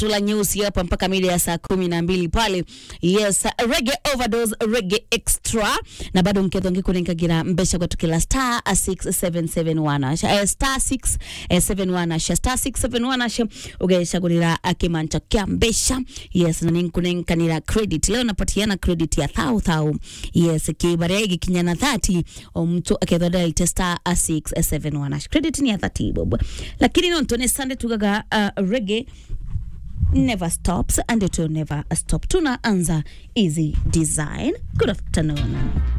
kaptula nyeusi hapa mpaka mida ya saa kumi na mbili pale yes rege overdose rege extra na bado nketho ngikurengagira mbesha gwatukila star 6771 asha eh, star 671 asha star 671 asha ugeshagurira kimancha kya mbesha yes na ninkunenkanira credit leo napatiana credit ya thau thau yes kibaria igikinya na 30 o mtu akethondera ite star 671 asha credit ni ya 30 bob lakini no ntone sunday tugaga uh, rege never stops and it will never stop tunaanza easy design good afternoon